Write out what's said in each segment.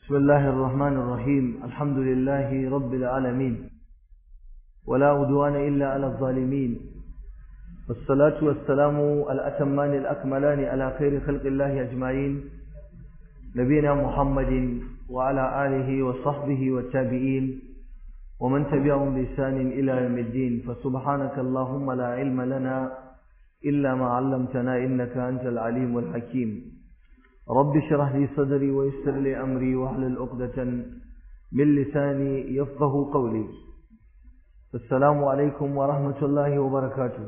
بسم الله الرحمن الرحيم الحمد لله رب العالمين ولا عدوان إلا على الظالمين والصلاة والسلام الأتمان الأكملان على خير خلق الله أجمعين نبينا محمد وعلى آله وصحبه والتابعين ومن تبعهم بإحسان إلى يوم الدين فسبحانك اللهم لا علم لنا إلا ما علمتنا إنك أنت العليم الحكيم رب اشرح لي صدري ويسر لي أمري واحلل عقدة من لساني يفقه قولي السلام عليكم ورحمة الله وبركاته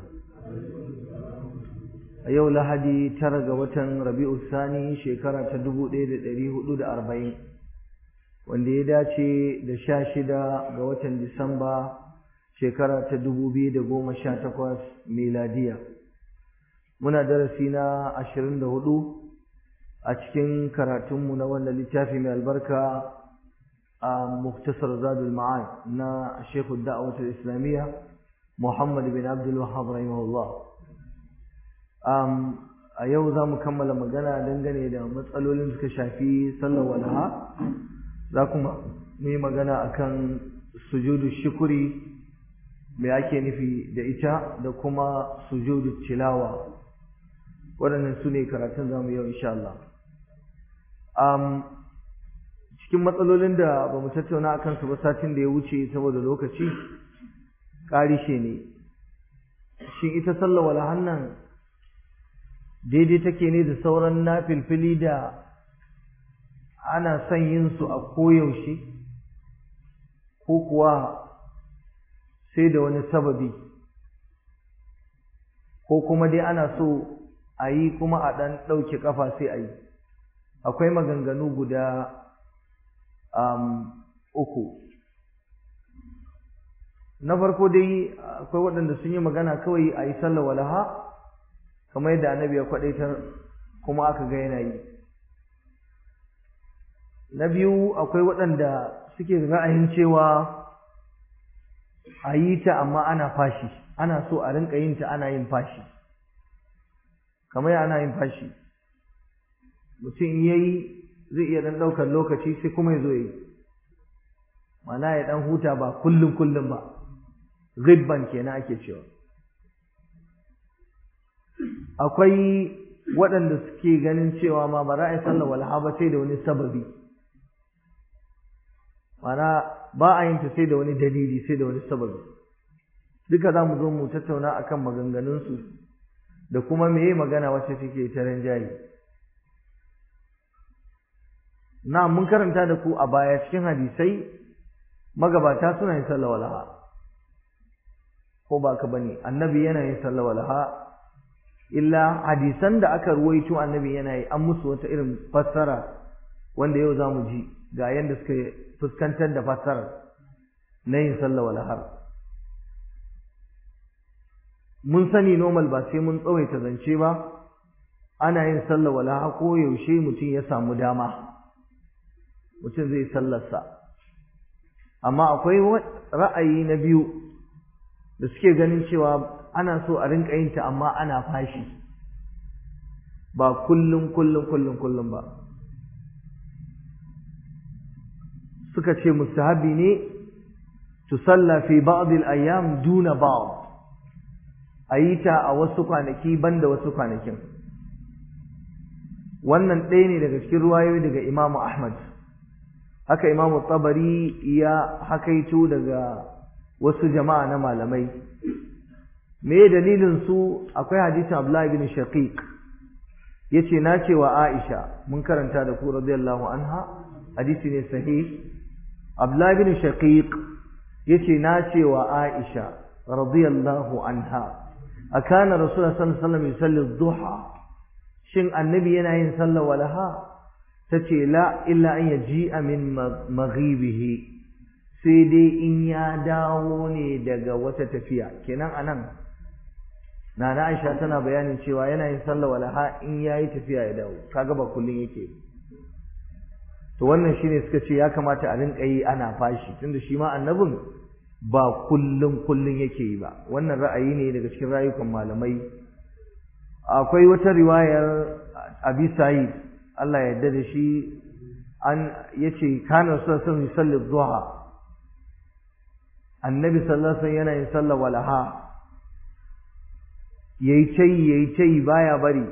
a yau lahadi tara ga watan rabi'u sani shekara ta dubu ɗaya da ɗari hudu da arba'in wanda ya dace da sha shida ga watan disamba shekara ta dubu biyu da goma sha takwas miladiya muna darasi na ashirin da hudu a cikin karatunmu na wannan littafi mai albarka a muktasar zadul ma'ad na shekhu da'awatul islamiyya muhammad bin abdul wahab rahimahullah a yau za mu kammala magana dangane da matsalolin suka shafi sallar walaha za kuma mu yi magana akan sujudu shukuri me ake nufi da ita da kuma sujudu tilawa waɗannan su ne karatun za mu yau insha Allah cikin matsalolin da ba mu tattauna a kansu ba satin da ya wuce saboda lokaci ƙarishe ne shin ita sallar walahan nan daidai take ne da sauran nafilfili da ana son yin su a koyaushe ko kuwa sai da wani sababi ko kuma dai ana so a yi kuma a ɗan ɗauke ƙafa sai a yi akwai maganganu guda um, uku na farko dai akwai waɗanda sun yi magana kawai a yi sallar walaha kamar yadda annabi ya kwadaitar kuma aka ga yana yi na biyu akwai waɗanda suke ra'ayin cewa a yi ta amma ana fashi ana so a rinka yin ta ana yin fashi kamar ana yin fashi mutum ya yi zai iya ɗan ɗaukar lokaci sai kuma ya zo yi mana ya ɗan huta ba kullum kullum ba ribban kenan ake cewa akwai waɗanda suke ganin cewa ma ba ra'ayin sallar walha ba sai da wani sababi mana ba a yin ta sai da wani dalili sai da wani sababi duka za mu zo mu tattauna akan maganganunsu da kuma meye magana wacce take ta rinjaye na mun karanta da ku a baya cikin hadisai magabata suna yin sallar walha ko ba ka bane annabi yana yin sallar walha illa hadisan da aka ruwaito annabi yana yi an musu wata irin fassara wanda yau za mu ji ga yadda suka fuskantar da fassarar na yin sallah wal har mun sani normal ba sai mun tsawaita zance ba ana yin sallah wal har ko yaushe mutum ya samu dama mutum zai sallarsa amma akwai ra'ayi na biyu da suke ganin cewa ana so a rinka yin ta amma ana fashi ba kullum kullum kullum kullum ba suka ce mustahabi ne tusalla fi ba'd al-ayyam duna ba'd ayita a wasu kwanaki banda wasu kwanakin wannan ɗaya ne daga cikin ruwayoyi daga Imam Ahmad haka Imam Tabari ya hakaito daga wasu jama'a na malamai me dalilin su akwai hadisin Abdullah ibn Shaqiq yace na ce wa Aisha mun karanta da ku radiyallahu anha hadisi ne sahih Abdullah ibn Shaqiq yace na ce wa Aisha radiyallahu anha akana Rasulullah sallallahu alaihi wasallam yusalli dhuha shin annabi yana yin sallar walaha tace la illa an yaji'a min maghibihi sai dai in ya dawo ne daga wata tafiya kenan anan Nana Aisha tana bayanin cewa yana yin sallah walaha in yayi tafiya ya dawo kaga ba kullun yake to wannan shine suka ce ya kamata a rinka yi ana fashi tunda shi ma annabin ba kullun kullun yake yi ba wannan ra'ayi ne daga cikin rayukan malamai akwai wata riwayar Abi Sa'id Allah ya yarda da shi an yace kana sallallahu alaihi wasallam duha annabi sallallahu alaihi wasallam yana yin sallar walaha yayi tai yayi tai baya bari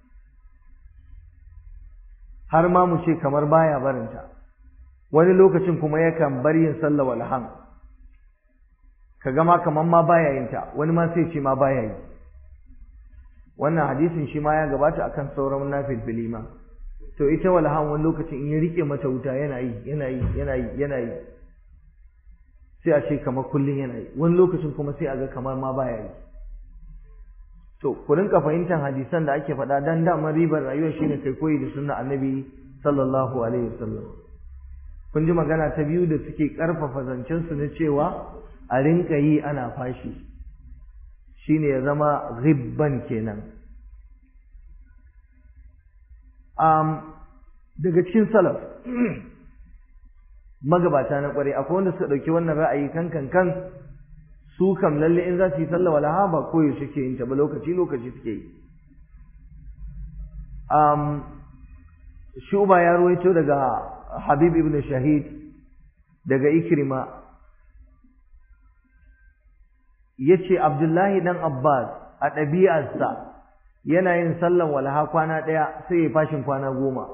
har ma mu ce kamar baya barinta wani lokacin kuma yakan bar yin sallar walhan kaga ma kaman ma baya yin ta wani ma sai ce ma baya yi wannan hadisin shi ma ya gabata akan sauran nafilfili ma to ita walhan wani lokacin in ya rike mata wuta yana yi yana yi yana yi yana yi sai a ce kamar kullun yana yi wani lokacin kuma sai a ga kamar ma baya yi to ku rinka fahimtar hadisan da ake faɗa dan damar ribar rayuwa shine kai koyi da sunna annabi sallallahu alaihi wasallam kun ji magana ta biyu da suke karfafa zancen su na cewa a rinka yi ana fashi shine ya zama ribban kenan um, daga cikin salaf magabata na kware akwai wanda suka ɗauki wannan ra'ayi kan kan kan su kam lalle in za su yi sallah walaha ba koyo suke yin ta ba lokaci lokaci suke yi um, shuba ya ruwaito daga habib ibn shahid daga ikrima ya ce abdullahi dan abbas a ɗabi'arsa yana yin sallan walaha kwana ɗaya sai ya fashin kwana goma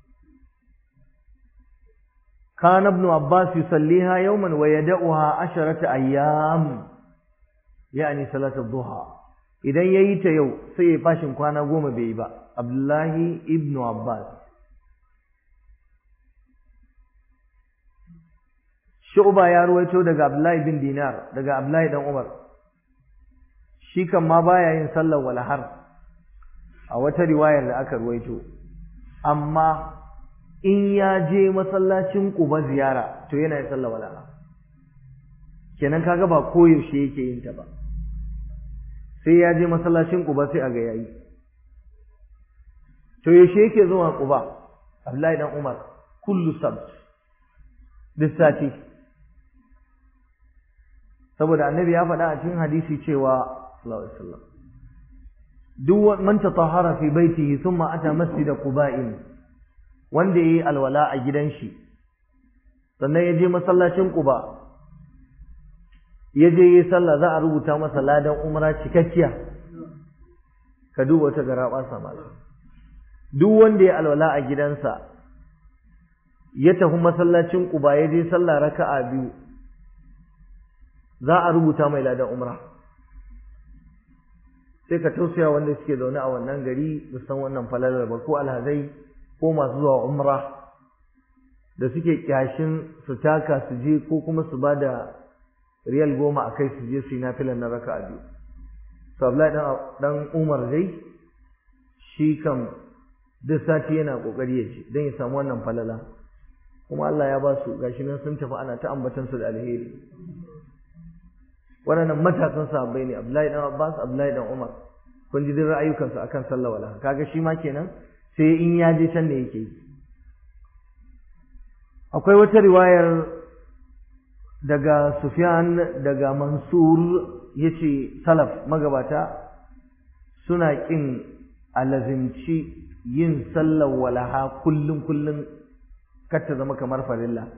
كان ابن عباس يصليها يوما ويدعها عشرة أيام يعني صلاة الضحى idan yayi ta yau sai ya fashin kwana goma bai yi ba Abdullahi ibn Abbas Shu'ba ya ruwaito daga Abdullahi bin Dinar daga Abdullahi dan Umar shi kan ma baya yin sallar walahar a wata riwayar da aka ruwaito amma in ya je masallacin Quba ziyara to yana yin sallah walaha kenan kaga ba koyaushe yake yin ta ba sai ya je masallacin Quba sai a ga yayi to yaushe yake zuwa Quba Abdullahi dan Umar kullu sabt duk sati saboda annabi ya faɗa a cikin hadisi cewa sallallahu alaihi wasallam duk man tatahara fi baitihi thumma ata masjid quba'in wanda yayi alwala a gidan shi sannan ya je masallacin Quba ya je yi sallah za a rubuta masa ladan umra cikakkiya ka duba wata garaba sama duk wanda ya alwala a gidansa ya tafi masallacin Quba ya je sallah raka'a biyu za a rubuta mai ladan umra sai ka tausaya wanda suke zaune a wannan gari da san wannan falalar ba ko alhazai ko masu zuwa umra da suke kyashin su taka su je ko kuma su ba da riyal goma a kai su je su yi nafilan na raka a biyu to Abdullahi dan Umar dai shi kam duk sati yana kokari ya ce don ya samu wannan falala kuma Allah ya ba su gashi nan sun tafi ana ta ambatan su da alheri waɗannan matasan sahabbai ne Abdullahi dan Abbas Abdullahi dan Umar kun ji duk ra'ayukansu akan sallah wala kaga shi ma kenan sai in ya je can ne yake yi akwai wata riwayar daga Sufyan daga Mansur yace salaf magabata suna kin alazimci yin sallar walaha kullum kullum kar ta zama kamar farilla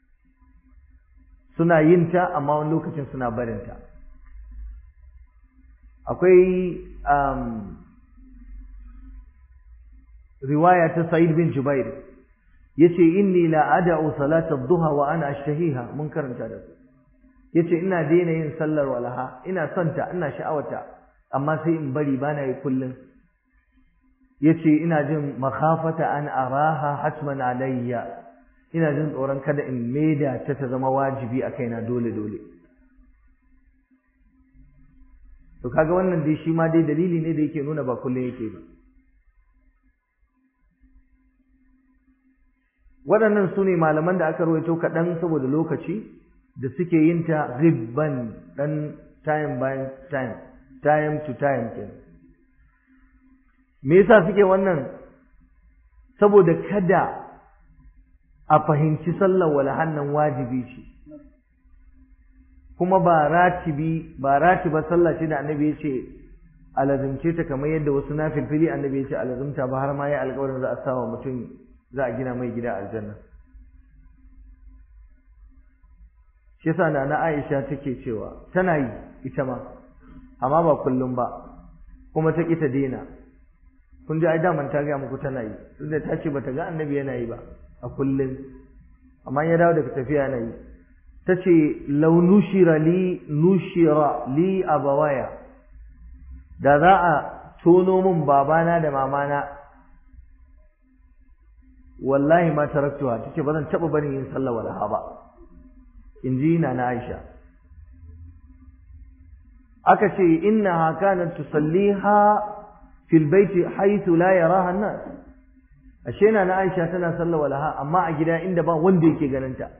suna yin ta amma wani lokacin suna barinta akwai um, riwaya ta Sa'id bin Jubair yace inni la ad'u salata ad-duha wa ana ashtahiha mun karanta da su yace ina daina yin sallar walaha ina son ta ina sha'awata amma sai in bari bana yi kullun yace ina jin makhafata an araha hatman alayya ina jin tsoron kada in maida ta ta zama wajibi a kaina dole dole to kaga wannan dai shi ma dai dalili ne da yake nuna ba kullun yake ba waɗannan su ne malaman da aka rawaito kaɗan saboda lokaci da suke yin ta ribban ɗan time by time time to time kenan me yasa suke wannan saboda kada a fahimci sallar walahannan wajibi ce kuma ba ratibi ba ratiba sallah ce da annabi ya ce alazumce ta kamar yadda wasu na filfili annabi ya ce alazumta ba har ma ya alƙawarin za a sawa mutum za a gina mai gida aljanna shi yasa na Aisha take cewa tana yi ita ma amma ba kullum ba kuma ta kita daina kun ji ai daman ta ga muku tana yi tunda ta ce bata ga annabi yana yi ba a kullum amma ya dawo daga tafiya yana yi tace law nushira li nushira li abawaya da za a tono min babana da mamana wallahi ma taraktuha tace ba zan taba barin yin sallah walaha ba inji na na Aisha aka ce innaha kanat tusalliha fil baiti haythu la yaraha an-nas ashe na na Aisha tana sallah walaha amma a gida inda ba wanda yake ganin ta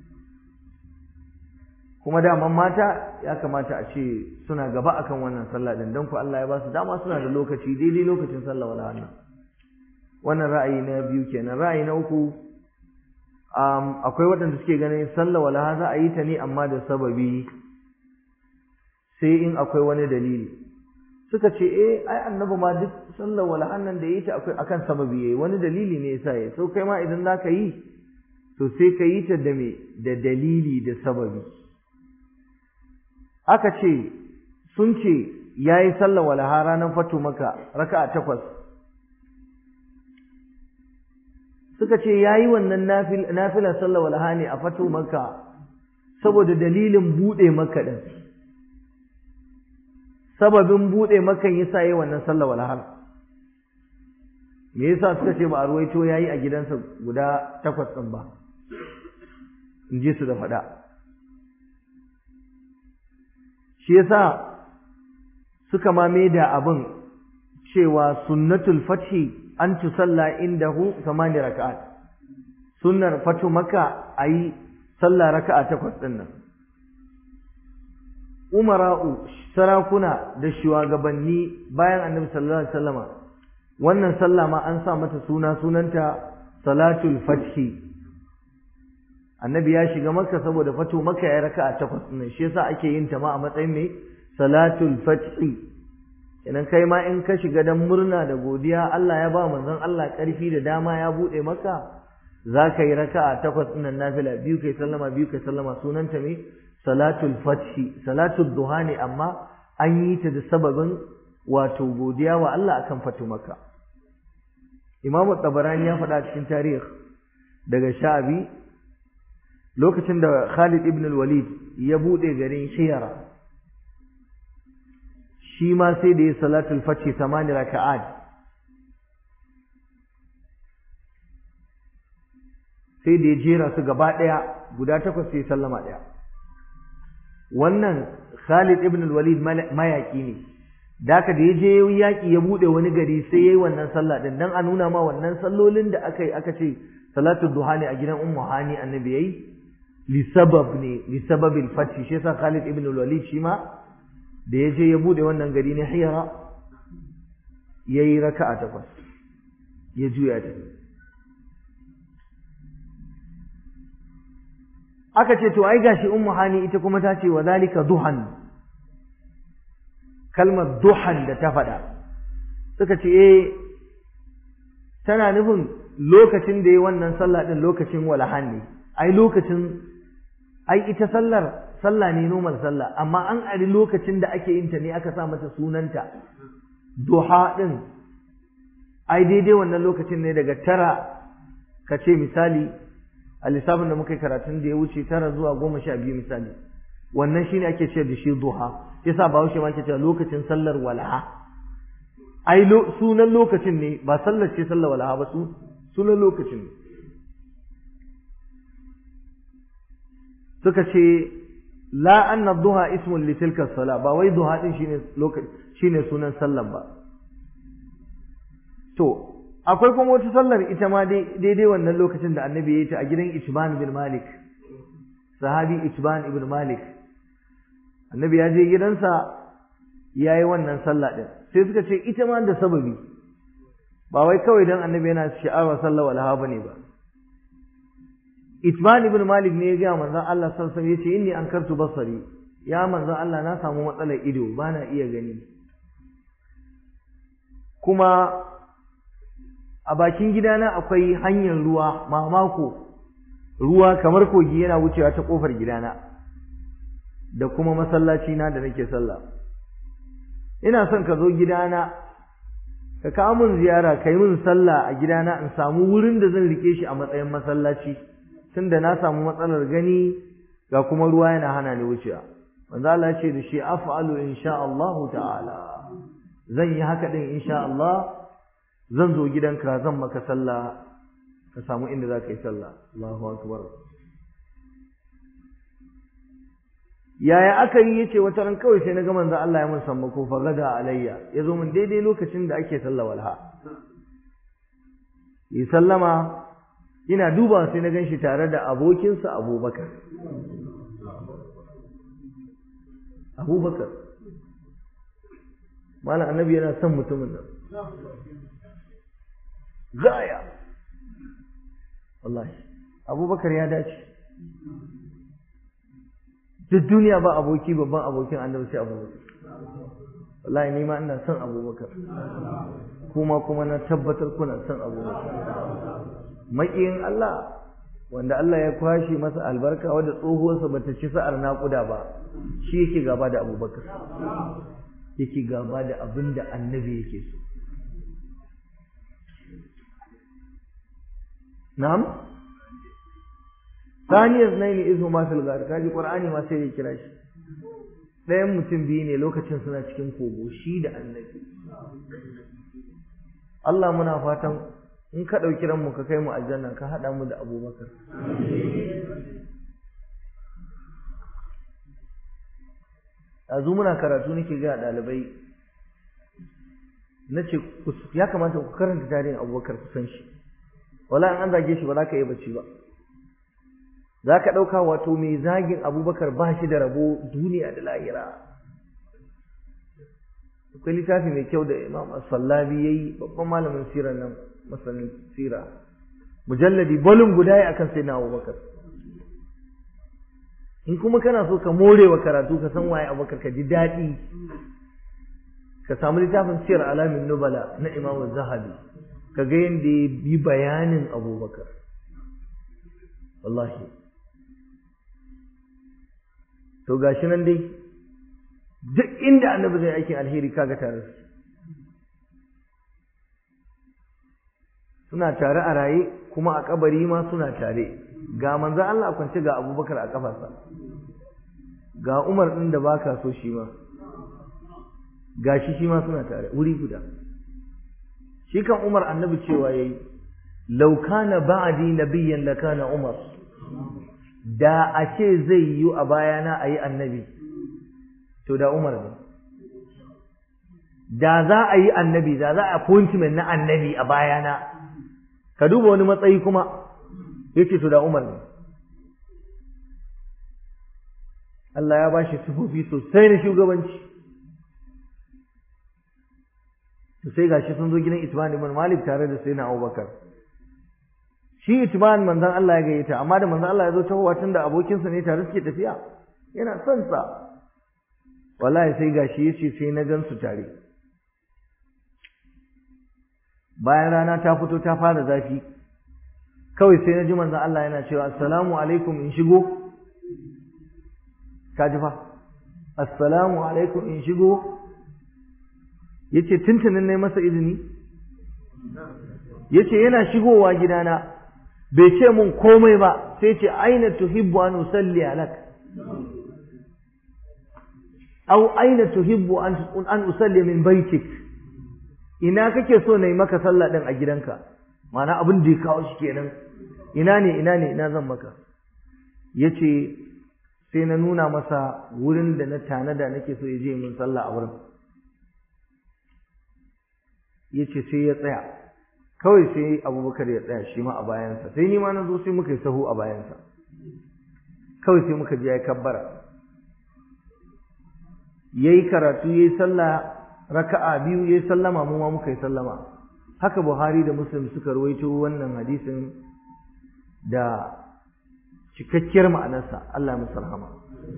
kuma daman mata ya kamata a ce suna gaba akan wannan sallah din don ku Allah ya ba su dama suna da lokaci daidai lokacin sallah walaha nan wannan ra'ayi na biyu kenan ra'ayi na uku akwai waɗanda suke ganin sallah walaha za a yi ta ne amma da sababi sai in akwai wani dalili suka ce eh ai annabi ma duk sallar walahan nan da yi ta akwai akan sababi yayi wani dalili ne yasa yayi so kai ma idan zaka yi to sai ka yi ta da me da dalili da sababi aka ce sun ce yayi sallar walaha ranar fatu maka raka'a takwas suka ce yayi wannan nafil nafilar sallar walaha ne a fatu maka saboda dalilin bude maka din sababin bude makan yasa yayi wannan sallar walhar me yasa suka ce ba a ruwaito yayi a gidansa guda takwas din ba in ji su da fada shi yasa suka ma da abin cewa sunnatul fathi an tusalla indahu samani raka'at sunnar fatu maka ayi sallah raka'a takwas din nan umara'u sarakuna da shugabanni bayan annabi sallallahu alaihi wasallama wannan sallah ma an sa mata suna sunanta salatul fathi annabi ya shiga makka saboda fatu makka ya raka'a takwas din shi yasa ake yin ta ma a matsayin mai salatul fathi idan kai ma in ka shiga dan murna da godiya Allah ya ba manzon Allah karfi da dama ya bude maka za ka yi raka'a takwas din nafila biyu kai sallama biyu kai sallama sunanta mai salatul fathi salatul duha ne amma an yi ta da sababin wato godiya wa Allah akan fatu maka Imam Tabarani ya faɗa cikin tarih daga Sha'abi lokacin da Khalid ibn al-Walid ya bude garin Shiyara shi ma sai da ya salatul fathi samani raka'at sai da ya jera su gaba ɗaya guda takwas sai sallama ɗaya wannan Khalid ibn al-Walid mayaki ne daka da yaje yaki ya bude wani gari sai yayi wannan sallah din dan a nuna ma wannan sallolin da aka yi aka ce salatu duha ne a gidan ummu hani annabi yayi li sabab ne li sababil fathi shi yasa Khalid ibn al-Walid shi ma da yaje ya bude wannan gari ne hiyara yayi raka'a takwas ya juya ta aka ce to ai gashi ummu hani ita kuma ta ce wa zalika duhan kalmar duhan da ta faɗa suka ce eh tana nufin lokacin da yi wannan sallah din lokacin walahan ne ai lokacin ai ita sallar sallah ne normal sallah amma an ari lokacin da ake yin ta ne aka sa mata sunanta duha din ai daidai wannan lokacin ne daga tara ka ce misali a lissafin da muka yi karatun da ya wuce tara zuwa goma sha biyu misali wannan shine ake ce da shi duha yasa ba haushe ma ke cewa lokacin sallar walaha ai sunan lokacin ne ba sallar ce sallar walaha ba su sunan lokacin ne suka ce la anna duha ismun li tilka sala ba wai duha din shine lokaci shine sunan sallar ba to akwai kuma wata sallar ita ma daidai wannan lokacin da annabi ya yi ta a gidan Itban bin Malik sahabi Itban ibn Malik annabi ya je gidansa ya yi wannan sallah ɗin sai suka ce ita ma da sababi ba wai kawai don annabi yana sha'awar sallah walha ba ne ba Itban ibn Malik ne ya gaya manzon Allah sallallahu alaihi wasallam yace inni ankartu basari ya manzon Allah na samu matsalar ido ba na iya gani kuma a bakin gidana akwai hanyar ruwa mamako ruwa kamar kogi yana wucewa ta kofar gidana da kuma masallaci na da nake sallah ina son ka zo gidana ka kawo min ziyara ka yi min sallah a gidana in samu wurin da zan rike shi a matsayin masallaci tunda na samu matsalar gani ga kuma ruwa yana hana ni wucewa manzo Allah ya ce da shi af'alu insha Allah ta'ala zan yi haka din insha Allah zan zo gidanka zan maka sallah ka samu inda za ka yi sallah Allahu akbar yaya aka yi yace wata ran kawai sai na ga manzo Allah ya mun sammako fa gada alayya yazo mun daidai lokacin da ake sallah walha yi sallama ina duba sai na ganshi tare da abokinsa Abubakar Abubakar malam annabi yana son mutumin nan gaya wallahi Abubakar ya dace duk duniya ba aboki babban abokin annabi sai abubakar wallahi ni ma ina son abubakar kuma kuma na tabbatar kuna son abubakar maƙiyin Allah wanda Allah ya kwashe masa albarka wadda tsohuwarsa bata ci sa'ar naƙuda ba shi yake gaba da abubakar yake gaba da abin da annabi yake so na'am saniyar naini izu ma fil gar kaji qur'ani ma sai ya kira shi ɗayan mutum biyu ne lokacin suna cikin kogo shi da annabi Allah muna fatan in ka ɗauki ranmu ka kai mu aljanna ka haɗa mu da abubakar yanzu muna karatu nake ga ɗalibai na ce ya kamata ku karanta tarihin abubakar ku san shi wala an zage shi ba za ka yi bacci ba za ka ɗauka wato mai zagin abubakar ba shi da rabo duniya da lahira akwai littafi mai kyau da imam sallabi ya yi babban malamin sirar nan masanin sira mujalladi bolin guda ya akan sai na abubakar in kuma kana so ka more wa karatu ka san waye abubakar ka ji daɗi ka samu littafin siyar alamin nubala na imam zahabi ka ga yadda ya bi bayanin abubakar wallahi to gashi nan dai duk inda annabi zai aikin alheri kaga tare su suna tare a raye kuma a kabari ma suna tare ga manzo Allah kwance ga Abubakar a kafarsa ga Umar din da baka so shi ma gashi shi ma suna tare wuri guda shi kan Umar annabi cewa yayi law kana ba'di nabiyyan lakana Umar da a ce zai yi a bayana a yi annabi to da umar ne da za a yi annabi da za a appointment na annabi a bayana ka duba wani matsayi kuma ya ce to da umar ne Allah ya ba shi sufofi sosai na shugabanci to sai gashi sun zo gidan Ismail ibn Malik tare da Sayyidina Abubakar shi itiban manzon Allah ya gayyata amma da manzon Allah ya zo tahowa tun da abokinsa ne tare suke tafiya yana son sa wallahi sai gashi yace sai na gansu tare bayan rana ta fito ta fara zafi kawai sai na ji manzon Allah yana cewa assalamu alaikum in shigo ka ji fa assalamu alaikum in shigo yace tuntunin ne masa izini yace yana shigowa gidana bai ce mun komai ba sai ce aina tuhibbu an usalli alak aw aina tuhibbu an an usalli min baitik ina kake so nayi maka sallah din a gidanka ma'ana abin da ya kawo shi kenan ina ne ina ne ina zan maka yace sai na nuna masa wurin da na tanada nake so ya je min sallah a wurin yace sai ya tsaya kawai sai abubakar ya tsaya shi ma a bayansa sai ni ma na zo sai muka yi sahu a bayansa kawai sai muka je ya kabbara ya yi karatu ya yi sallah raka'a biyu ya yi sallama mu ma muka yi sallama haka buhari da muslim suka rawaito wannan hadisin da cikakkiyar ma'anarsa Allah ya musu rahama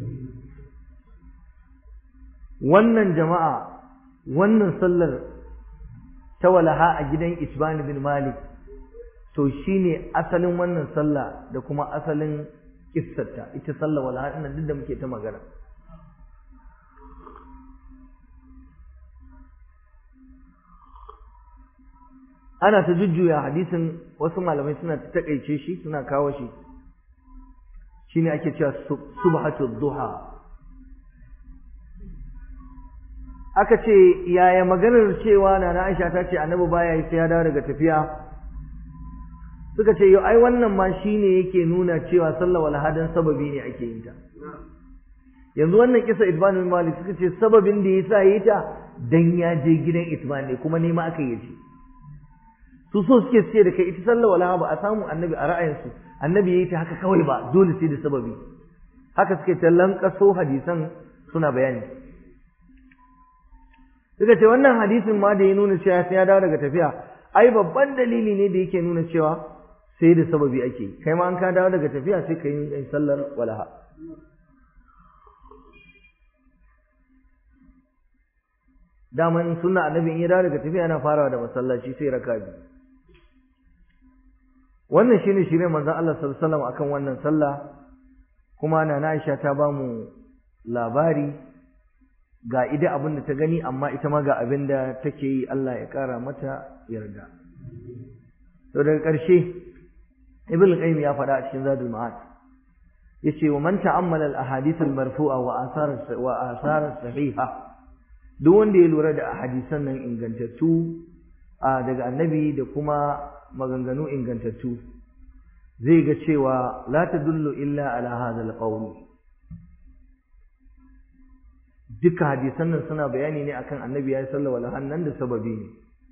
wannan jama'a wannan sallar ta walaha a gidan Isban bin Malik to shine asalin wannan sallah da kuma asalin kissarta ita sallah walaha din duk da muke ta magana ana ta jujjuya hadisin wasu malamai suna ta takaice shi suna kawo shi shine ake cewa subhatu duha aka ce yaya maganar cewa na Aisha ta ce annabi baya yi sai ya dawo daga tafiya suka ce yau ai wannan ma shine yake nuna cewa sallah wal hadan sababi ne ake yin ta yanzu wannan kisa Ibn Malik suka ce sababin da yasa yi ta dan ya je gidan Itban ne kuma ne ma aka yi ji su so suke ce da kai ita sallah wal ba a samu annabi a ra'ayinsu annabi yayi ta haka kawai ba dole sai da sababi haka suke ta lankaso hadisan suna bayani suka ce wannan hadisin ma da ya nuna cewa sai ya dawo daga tafiya ai babban dalili ne da yake nuna cewa sai da sababi ake yi kai ma an ka dawo daga tafiya sai ka yi sallar walaha daman sunna annabi in ya dawo daga tafiya yana farawa da masallaci sai raka biyu wannan shine shirin manzon Allah sallallahu alaihi wasallam akan wannan sallah kuma nana Aisha ta ba mu labari ga ida abin da ta gani amma ita ma ga abin da take yi Allah ya kara mata yarda to daga ƙarshe ibn qayyim ya faɗa a cikin zadul ma'ad yace wa man ta'ammala al ahadith al marfu'a wa athar wa athar sahiha duk wanda ya lura da hadisan nan ingantattu daga annabi da kuma maganganu ingantattu zai ga cewa la tadullu illa ala hadha al qawl duka hadisan nan suna bayani ne akan annabi ya sallallahu alaihi wasallam da sababi ne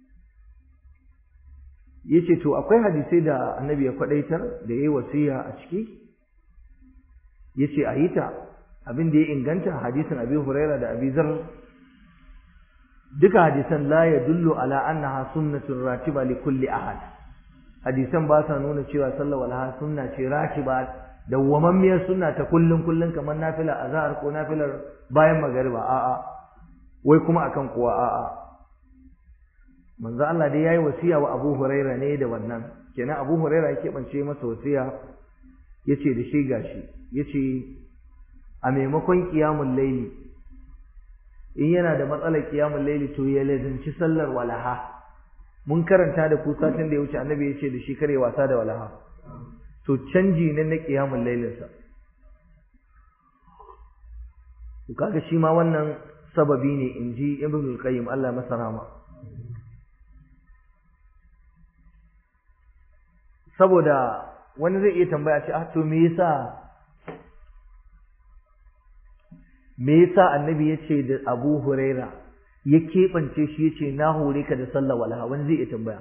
yace to akwai hadisai da annabi ya kwadaitar da yayi wasiya a ciki yace ayi ta abin da ya inganta hadisin Abi Huraira da Abi Zar duka hadisan la yadullu ala annaha sunnatun ratiba li kulli ahad hadisan ba sa nuna cewa sallallahu alaihi sunna ce ratiba dawwamammiyar sunna ta kullun kullun kamar nafila azhar ko nafilar bayan magariba a'a wai kuma akan kuwa a'a manzo Allah dai yayi wasiya wa Abu Huraira ne da wannan kenan Abu Huraira yake bance masa wasiya yace da shi gashi yace a maimakon qiyamul layli in yana da matsalar qiyamul layli to ya lazanci sallar walaha mun karanta da ku satin da ya wuce annabi yace da shi kare wasa da walaha to canji ne na qiyamul laylin sa to kaga shi ma wannan sababi ne inji ibnu qayyim Allah masa rahama saboda wani zai iya tambaya ce ah to me yasa me yasa annabi yace da Abu Huraira ya keɓance shi yace na hore ka da sallah walaha wani zai iya tambaya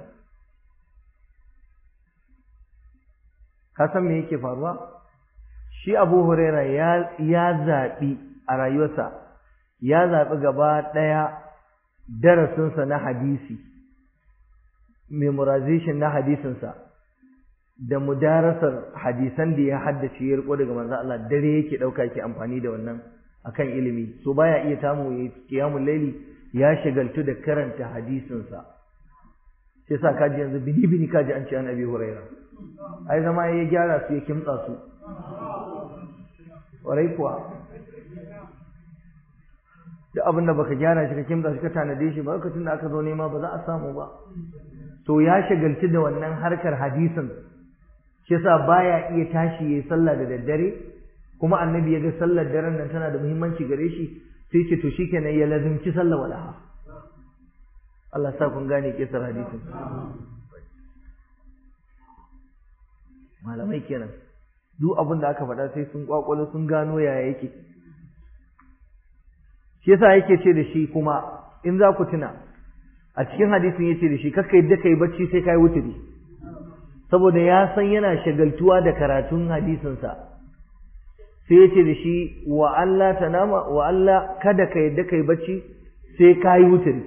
ka san me yake faruwa shi Abu Huraira ya ya zabi a rayuwarsa ya zabi gaba daya darasinsa na hadisi memorization na hadisinsa da mudarasar hadisan da ya haddace ya riko daga manzo Allah dare yake dauka yake amfani da wannan akan ilimi so baya iya tamu yayi qiyamul layli ya shagaltu da karanta hadisin sa sai sa kaji yanzu bini bini kaji an ce an abi huraira ai zama ya gyara su ya kimtsa su warai kuwa duk abin da baka gyara shi ka kimtsa shi ka tanade shi ba lokacin da aka zo nema ba za a samu ba to ya shagaltu da wannan harkar hadisin shi yasa baya iya tashi yayi sallah da daddare kuma annabi ya ga sallar daren nan tana da muhimmanci gare shi sai ce to shikenan ya lazimci sallah walaha Allah sa kun gane kisar hadisin malamai kenan duk abin da aka faɗa sai sun kwakwalo sun gano yaya yake shi yasa yake ce da shi kuma in za ku tuna a cikin hadisin yace da shi kakka yadda kai bacci sai kai wuturi saboda ya san yana shagaltuwa da karatun hadisinsa sai yace da shi wa Allah tanama wa Allah kada ka yadda kai bacci sai kai wuturi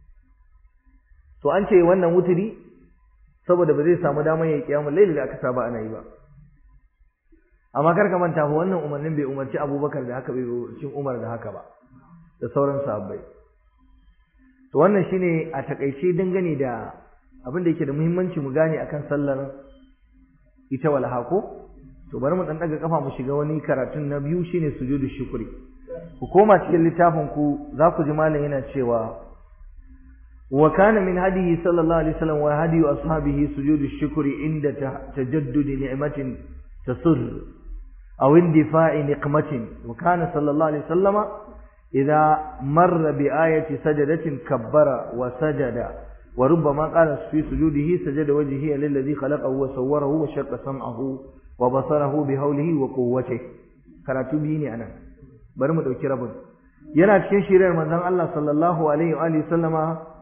to an ce wannan wuturi saboda ba zai samu damar yayi kiyamul layl da aka saba ana yi ba amma kar ka manta fa wannan umarnin bai umarci Abubakar da haka bai umarci Umar da haka ba da sauran sahabbai to wannan shine a takaice dangane da abin da yake da muhimmanci mu gane akan sallar ita walha ko to bari mu dan daga kafa mu shiga wani karatun na biyu shine sujudu shukri ku koma cikin littafin ku za ku ji malam yana cewa وكان من هديه صلى الله عليه وسلم وهدي أصحابه سجود الشكر عند تجدد نعمة تسر أو اندفاع نقمة وكان صلى الله عليه وسلم إذا مر بآية سجدة كبر وسجد وربما قال في سجوده سجد وجهه للذي خلقه وصوره وشق سمعه وبصره بهوله وقوته karatu biyu ne anan bari mu dauki rabin yana cikin shirin manzon Allah sallallahu alaihi wa alihi sallama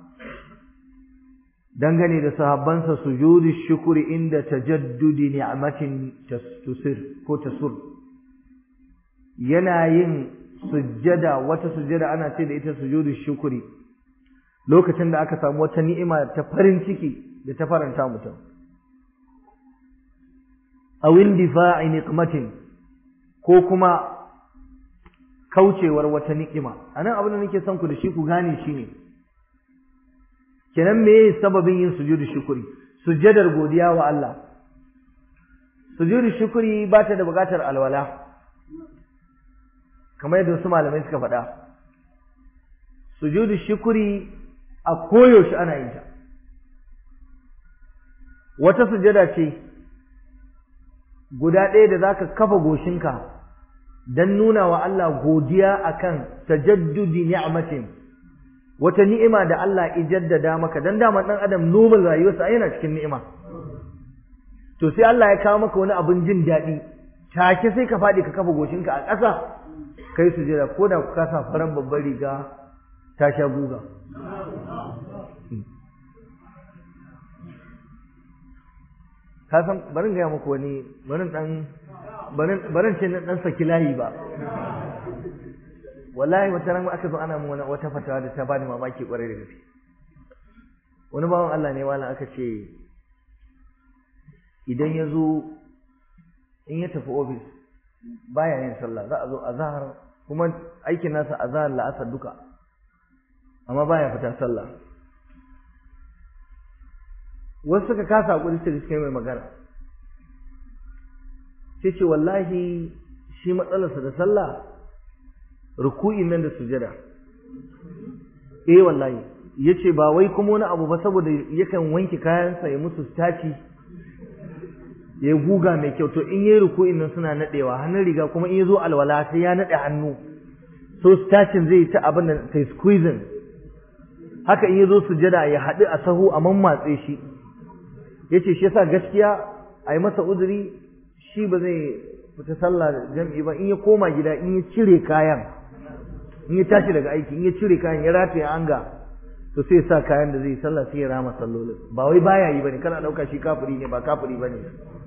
dangane da sahabbansa sujudu shukuri inda tajaddudi ni'matin tusir ko tasur yana yin sujjada wata sujjada ana ce da ita sujudu shukuri lokacin da aka samu wata ni'ima ta farin ciki da ta faranta mutum aw indifa'i niqmatin ko kuma kaucewar wata ni'ima anan abin da nake son ku da shi ku gane shi ne kenan me sababin yin sujudu shukuri sujjadar godiya wa Allah sujudu shukuri ba ta da buƙatar alwala kamar yadda wasu malamai suka faɗa sujudu shukuri a koyaushe ana yin ta wata sujada ce guda ɗaya da zaka kafa goshinka don nuna wa Allah godiya akan tajaddudi ni'matin wata ni'ima da Allah ya jaddada maka dan dama dan adam normal rayuwarsa yana cikin ni'ima to sai Allah ya kawo maka wani abin jin daɗi take sai ka faɗi ka kafa goshinka a ƙasa kai sujada ko da ka sa faran babbar riga ta sha guga ka san barin gaya muku wani barin dan barin barin ce na dan saki layi ba wallahi wata ran aka zo ana mun wata fatawa da ta bani mamaki kwarai da gaske wani bawan Allah ne wala aka ce idan ya zo in ya tafi ofis baya yin sallah za a zo azhar kuma aikin nasa azhar la'asar duka amma baya fita sallah wasu suka kasa hakuri su suka mai magana sai ce wallahi shi matsalarsa da sallah ruku'in nan da sujada eh wallahi yace ba wai kuma wani abu ba saboda yakan wanke kayansa ya musu staci ya guga mai kyau to in yayi ruku'in nan suna nadewa hannun riga kuma in yazo alwala sai ya nade hannu so stacin zai ta abin da sai squeezing haka in yazo sujada ya haɗu a sahu a mammatse shi yace shi yasa gaskiya a yi masa uzuri shi ba zai fita sallah jam'i ba in ya koma gida in ya cire kayan in ya tashi daga aiki in ya cire kayan ya rataye anga to sai sa kayan da zai sallah sai ya rama sallolin ba wai baya yi bane kana dauka shi kafiri ne ba kafiri bane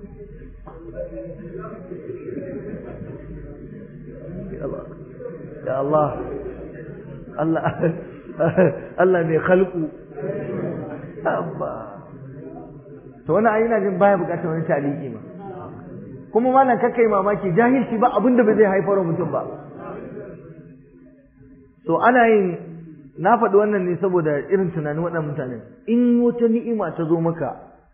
ya Allah Allah Allah mai khalqu abba to wannan ayi ina jin baya bukatar wani taliki ma kuma malam kakkai mamaki jahilci ba abinda ba zai haifar mutum ba so ana yin na faɗi wannan ne saboda irin tunanin waɗannan mutanen in wata ni'ima ta zo maka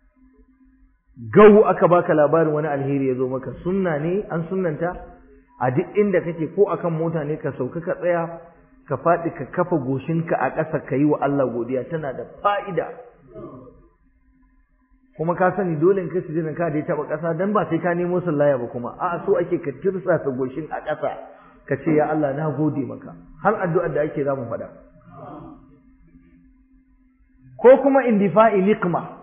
gau aka baka labarin wani alheri ya zo maka sunna ne an sunnanta a duk inda kake ko akan mota ne ka sauka ka tsaya ka faɗi ka kafa goshinka a ƙasa ka yi wa Allah godiya tana da fa'ida kuma ka sani dole in kai sujudin ka da ya taɓa ƙasa dan ba sai ka nemo sallaya ba kuma a'a so ake ka tirsasa goshin a ƙasa ka ce ya Allah na gode maka har addu'ar da ake za mu faɗa ko kuma indifa'i liqma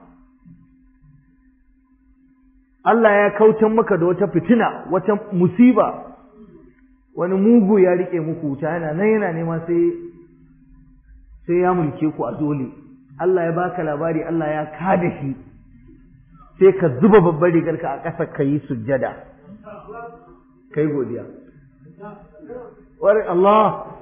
Allah ya kautan maka da wata fitina wata musiba wani mugu ya rike muku wuta yana nan yana nema sai sai ya mulke ku a dole Allah ya baka labari Allah ya kada shi sai ka zuba babbar rigarka a ƙasa ka yi sujjada kai godiya wari Allah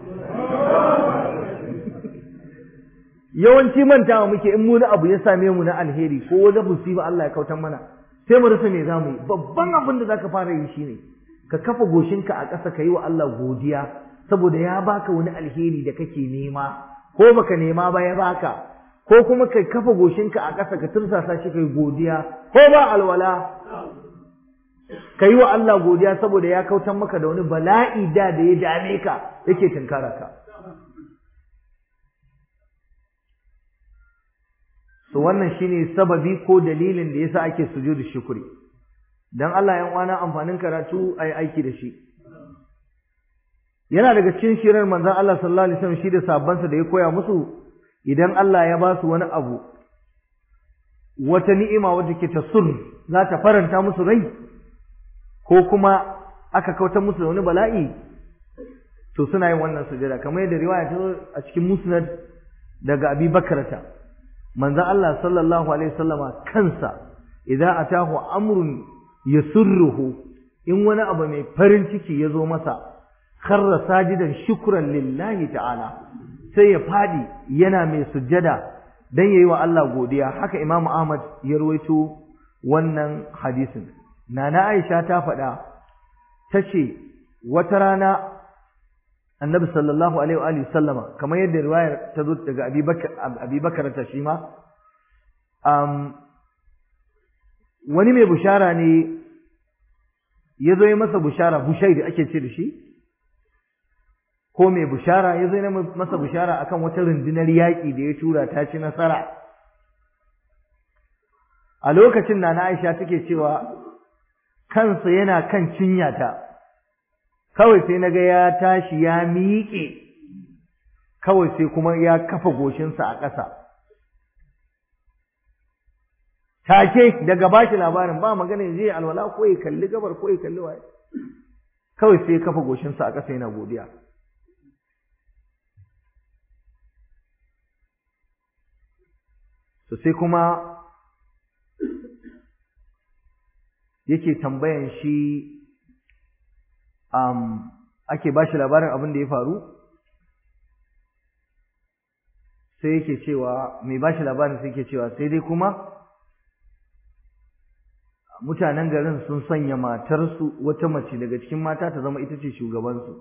yawanci mantawa muke in mu na abu ya same mu na alheri ko wani musiba Allah ya kautan mana sai mu rasa me zamu yi babban abin da zaka fara yi shine ka kafa goshinka a ƙasa ka yi wa Allah godiya saboda ya baka wani alheri da kake nema ko baka nema ba ya baka ko kuma kai kafa goshinka a ƙasa ka tursasa shi kai godiya ko ba alwala ka yi wa Allah godiya saboda ya kautan maka da wani bala'i da da ya dame ka yake tunkara ka so wannan shine sababi ko dalilin da yasa ake sujudu shukri dan Allah ya uwana amfanin karatu ai aiki da shi yana daga cikin shirar manzon Allah sallallahu alaihi wasallam shi da sabbansa da ya koya musu idan Allah ya ba su wani abu wata ni'ima wadda ke ta sur za ta faranta musu rai ko kuma aka kautar musu da wani bala'i to suna yin wannan sujada kamar yadda riwaya ta zo a cikin musnad daga Abi Bakrata manzon Allah sallallahu alaihi wasallama kansa idza atahu amrun yasurruhu in wani abu mai farin ciki ya zo masa kharra sajidan shukran lillahi ta'ala sai ya fadi yana mai sujjada dan yayi wa Allah godiya haka Imam Ahmad ya ruwaito wannan hadisin nana Aisha ta faɗa tace wata rana Annabi sallallahu alaihi wa alihi sallama kamar yadda riwayar ta zo daga Abi Bakar Abi Bakar ta shi ma um, wani mai bushara ne ya zo yi masa bushara bushai da ake ce da shi ko mai bushara ya zo yi masa bushara akan wata rundunar yaƙi da ya tura ta ci nasara a lokacin da na aisha take cewa kansa yana kan cinyata kawai sai naga ya tashi ya miƙe kawai sai kuma ya kafa goshinsa a ƙasa take daga bashi labarin ba magana ya je alwala ko ya kalli gabar ko ya kalli waye kawai sai ya kafa goshinsa a ƙasa yana godiya to sai kuma yake tambayan shi um, ake bashi labarin abin da ya faru sai yake cewa mai bashi labarin sai yake cewa sai dai kuma mutanen garin sun sanya matarsu wata mace daga cikin mata ta zama ita ce shugabansu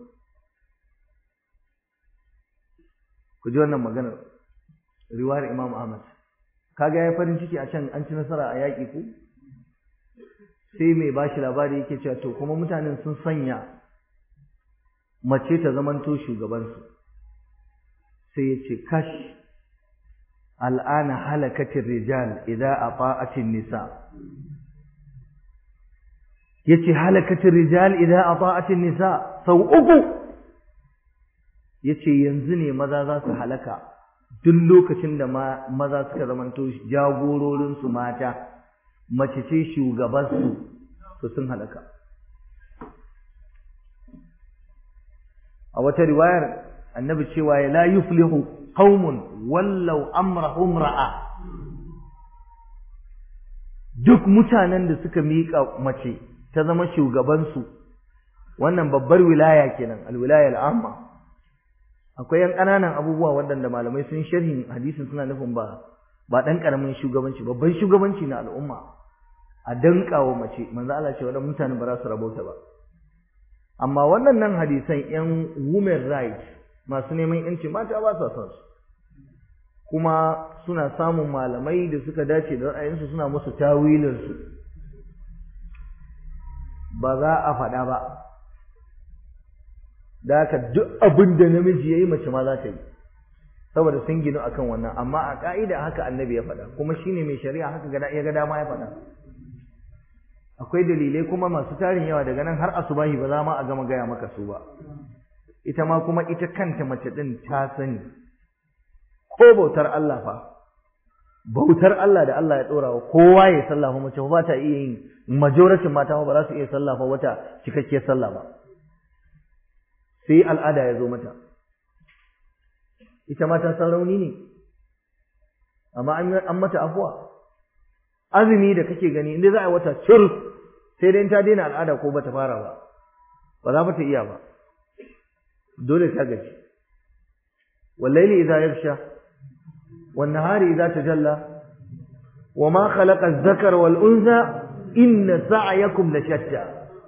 ku ji wannan maganar riwayar Imam Ahmad kaga ya farin ciki a can an ci nasara a yaƙi ku sai mai bashi labari yake cewa to kuma mutanen sun sanya mace ta zamanto shugabansu sai ya ce kash al'ana halakatin rijal idan ata'atin nisa yace halakatin rijal idan ata'atin nisa sau uku yace yanzu ne maza za su halaka duk lokacin da maza suka zamanto jagororin su mata mace ce shugaban su to sun halaka a wata riwayar annabi cewa la yuflihu qaumun wallau amrahum ra'a duk mutanen da suka miƙa mace ta zama shugabansu wannan babbar wilaya kenan alwilaya al'amma akwai yan ƙananan abubuwa waɗanda malamai sun sharhin hadisin suna nufin ba ba ɗan ƙaramin shugabanci babban shugabanci na al'umma a danƙa wa mace manzo Allah ce waɗannan mutane ba za su rabauta ba amma wannan nan hadisan yan women rights masu neman yanci mata ba sa son su kuma suna samun malamai da suka dace da ra'ayinsu suna musu tawilinsu ba za a faɗa ba da haka duk abin da namiji ya yi mace ma za ta yi saboda sun ginu akan wannan amma a ƙa'ida haka annabi ya faɗa kuma shine mai shari'a haka ya ga dama ya faɗa akwai dalilai kuma masu tarin yawa daga nan har asubahi ba za ma a gama gaya maka su ba ita ma kuma ita kanta mace ɗin ta sani ko bautar Allah fa bautar Allah da Allah ya ɗora wa kowa ya sallah fa mace ba ta iya yin majoratin mata ba za su iya sallah fa wata cikakkiyar sallah ba sai al'ada ya zo mata ita ma ta san rauni ne amma an mata afuwa azumi da kake gani inda za a yi wata cir sai dai ta daina al'ada ko bata fara ba ba za ta iya ba dole ta gaji wallaili idza yarsha wan nahari idza tajalla wama khalaqa adh-dhakara wal untha inna sa'yakum la shatta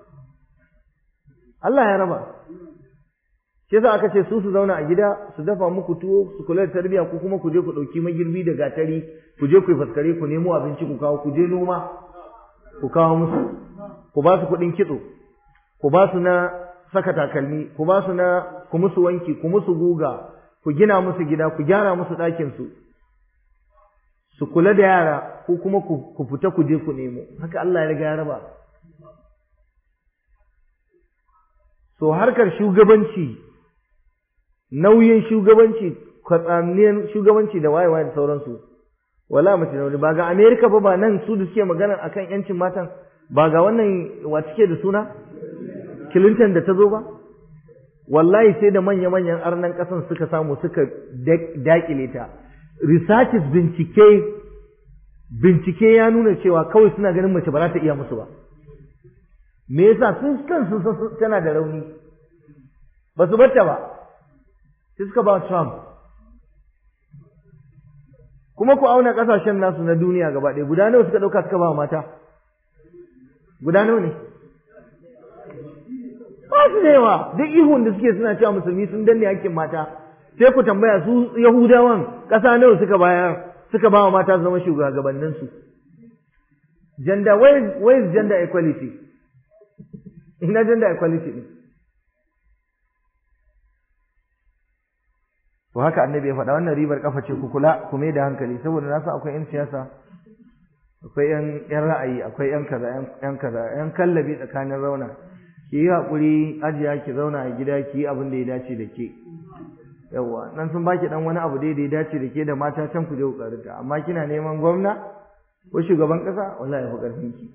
Allah ya raba shi yasa aka ce su su zauna a gida su dafa muku tuwo su kula da tarbiyya ko kuma ku je ku dauki magirbi da gatari ku je ku yi faskare ku nemo abinci ku kawo ku je noma ku kawo musu ku ba su kuɗin kitso ku ba su na saka takalmi ku ba su na ku musu wanki ku musu guga ku gina musu gida ku gyara musu ɗakin su su kula da yara ko kuma ku fita ku je ku nemo haka Allah ya riga ya raba so harkar shugabanci nauyin shugabanci kwatsamniyar shugabanci da wayewa da sauransu wala mace da wani ba ga Amerika ba ba nan su da suke magana akan yancin matan ba ga wannan wa suke da suna Clinton da ta zo ba wallahi sai da manya-manyan arnan ƙasan suka samu suka dakile ta researches bincike bincike ya nuna cewa kawai suna ganin mace ba za ta iya musu ba me yasa sun kansu tana da rauni ba su barta ba sai suka ba Trump kuma ku auna kasashen nasu na duniya gaba ɗaya guda nawa suka ɗauka suka ba mata guda nawa ne ba su da yawa duk ihun da suke suna cewa musulmi sun danne hakkin mata sai ku tambaya su yahudawan ƙasa nawa suka bayar suka ba wa mata zama shugabannin su gender where is, where is gender equality ina gender equality ne to haka annabi ya faɗa wannan ribar kafa ce ku kula ku mai da hankali saboda na san akwai 'yan siyasa akwai 'yan ra'ayi akwai 'yan kaza 'yan kaza 'yan kallabi tsakanin rauna ki yi haƙuri ajiya ki zauna a gida ki yi abin da ya dace da ke yawwa nan sun baki dan wani abu dai da ya dace da ke da mata can ku je ku karuta amma kina neman gwamna ko shugaban ƙasa wallahi fi ƙarfin ki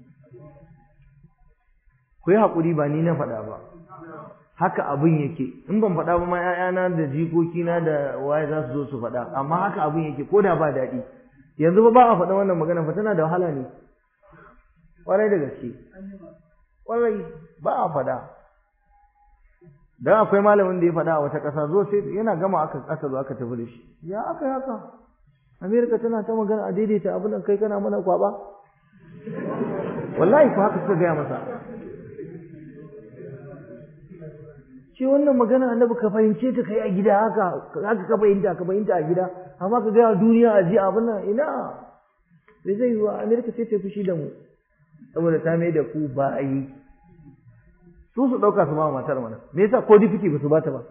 ku yi haƙuri ba ni na faɗa ba haka abin yake in ban faɗa ba ma ƴaƴana da jikokina da waye za su zo su faɗa amma haka abin yake ko da ba daɗi yanzu ba ba a faɗa wannan magana fa tana da wahala ne ƙwarai da gaske ƙwarai ba a faɗa dan akwai malamin da ya faɗa a wata ƙasa zo sai yana gama aka aka zo aka tafi da shi ya aka haka Amerika tana ta magana a daidaita abin nan kai kana mana kwaba wallahi ko haka suka gaya masa ce wannan magana annabi ka fahimce ta kai a gida haka haka ka fahimta ka fahimta a gida amma ka gaya duniya a ji abin nan ina bai zai yiwa Amerika sai ta fushi da mu saboda ta mai da ku ba a yi su su ɗauka su ba matar mana me yasa ko difiti ba su ba ta ba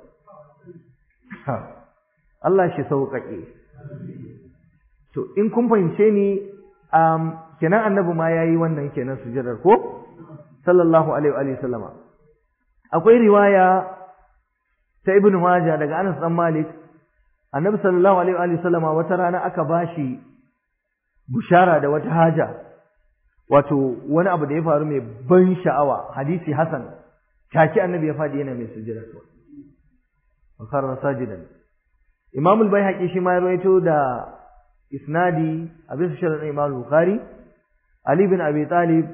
Allah shi sauƙaƙe to in kun fahimce ni um, kenan annabi ma ya yi wannan kenan sujadar ko sallallahu alaihi wa sallama akwai riwaya ta ibnu maja daga Anas dan Malik annabi sallallahu alaihi wa sallama wata rana aka bashi bushara da wata haja wato wani abu da ya faru mai ban sha'awa hadisi hasan take annabi ya fadi yana mai sujjada to wa karra sajidan imam al-baihaqi shi ma ya rawaito da isnadi a bisa sharadin imam al-bukhari ali bin abi talib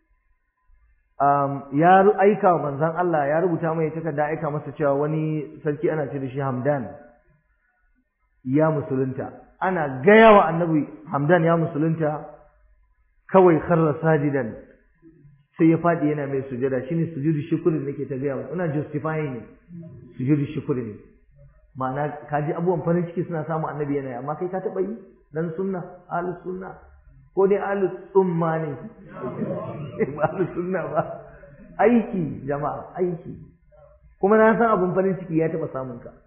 um, ya aika wa manzon Allah ya rubuta mai takarda aika masa cewa wani sarki ana ce da shi Hamdan ya musulunta ana gaya wa annabi Hamdan ya musulunta kawai kharra sajidan sai ya fadi yana mai sujada shine sujudu shukri nake ta gaya ina justifying ne sujudu shukri ne ma'ana kaji abubuwan farin ciki suna samu annabi yana amma kai ka taba yi dan sunna ahlus sunna ko dai ahlus tsumma ne ba ahlus sunna ba aiki jama'a aiki kuma na san abun farin ciki ya taba samun ka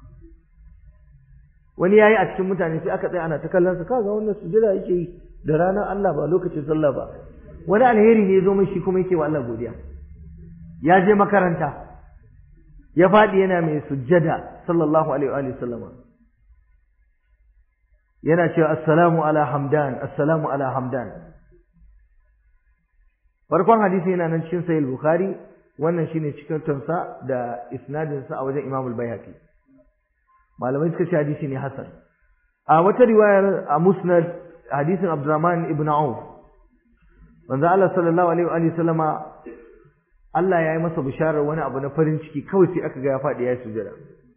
wani yayi a cikin mutane sai aka tsaya ana ta kallon sa kaga wannan sujada yake yi da ranar Allah ba lokacin sallah ba wani alheri ne zo mai shi kuma yake wa Allah godiya ya je makaranta ya faɗi yana mai sujjada sallallahu alaihi wa sallama yana cewa assalamu ala hamdan assalamu ala hamdan farkon hadisi yana nan cikin sahih bukhari wannan shine cikin tansa da isnadin sa a wajen imam al-baihaqi malamai suka ce hadisi ne hasan a wata riwayar a musnad hadisin abdurrahman ibn auf manzo Allah sallallahu alaihi wa sallama Allah ya yi masa bisharar wani abu na farin ciki kawai sai aka ga ya faɗi ya yi sujada